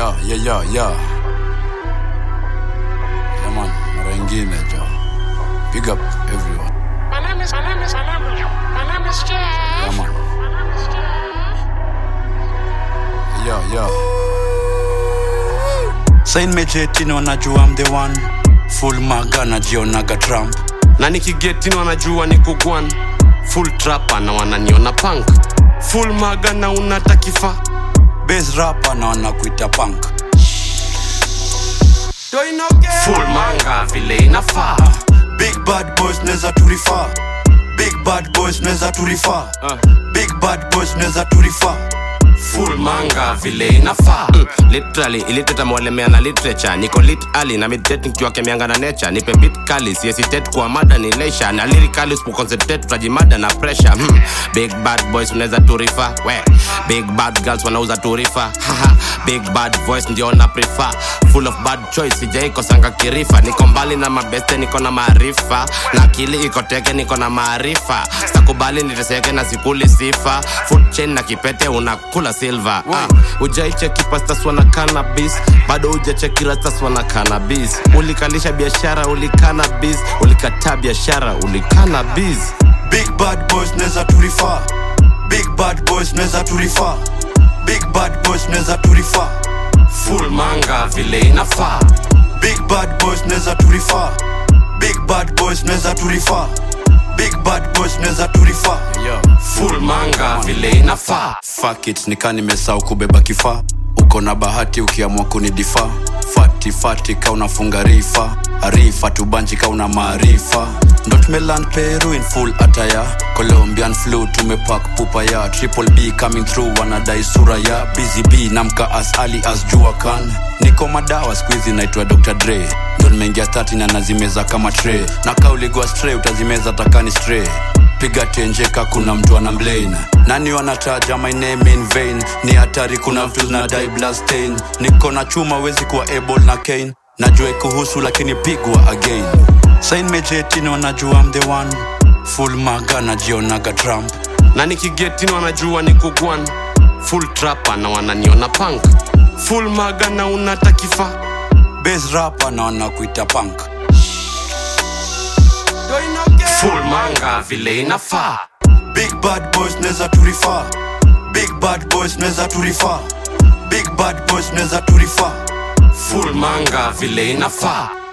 Yeah, yeah, yeah, yeah. Yeah, man, mara ingine jo. Big up everyone. My name is, my name is, my name is, my name is Jeff. Yeah, man. My name is Jeff. Yeah, yeah. Sain mejetini wanajua I'm the one full maga najionaga Trump na nikigetini wanajua ni kugwan full trapa na wananiona punk full maga na unata kifaa base rapper na wanakuita punk full manga vile inafaa big bad boys neza turifa big bad boys neza turifa big bad boys neza turifa full manga vile inafaa mm, literally iliteta mwalemea na literature niko lit ali na meditate nikiwa kemianga na nature nipe bit kali siesitet kwa mada ni leisure na lyrically usipoconcentrate tutajimada na pressure hmm. big bad boys unaweza turifa we big bad girls wanauza turifa Haha. big bad voice ndio na prefer full of bad choice sijaikosanga kirifa niko mbali na mabeste niko na maarifa na akili iko teke niko na maarifa sitakubali niteseke na sikuli sifa food chain na kipete unakula silver ah, ujaicheki pastas wana cannabis bado ujacheki rastas wana cannabis ulikalisha biashara ulikana biz ulikataa biashara ulikana biz big bad boys neza turifa big bad boys neza turifa big bad boys neza turifa full manga vile inafaa big bad boys neza turifa big bad boys neza turifa big bad boys neza turifa Yeah. full manga vile inafaa fuck it nika nimesau kubeba kifaa uko na bahati ukiamua kunidifaa fati fati ka unafunga rifa arifa tubanji ka una maarifa ndo tumeland peru in full ataya colombian flu tumepak pupa ya triple b coming through wanadai sura ya busy b namka as ali as jua kan niko madawa skuizi naitwa dr dre ndo nimeingia stati na nazimeza kama tre na ka uligwa stre utazimeza takani stre piga tenjeka kuna mtu ana mlain nani wanataja my name in vain ni hatari kuna vitu zinadai blastain niko na chuma wezi kuwa able na kane najua kuhusu lakini pigwa again sain mejetini wanajua I'm the one full maga najionaga trump na nikigetini wanajua ni kugwan full trapa na wananiona punk full maga na unata kifaa base rapper na wanakuita punk full manga vile inafaa big bad boys neza turifa big bad boys neza turifa big bad boys neza turifa full manga vile inafaa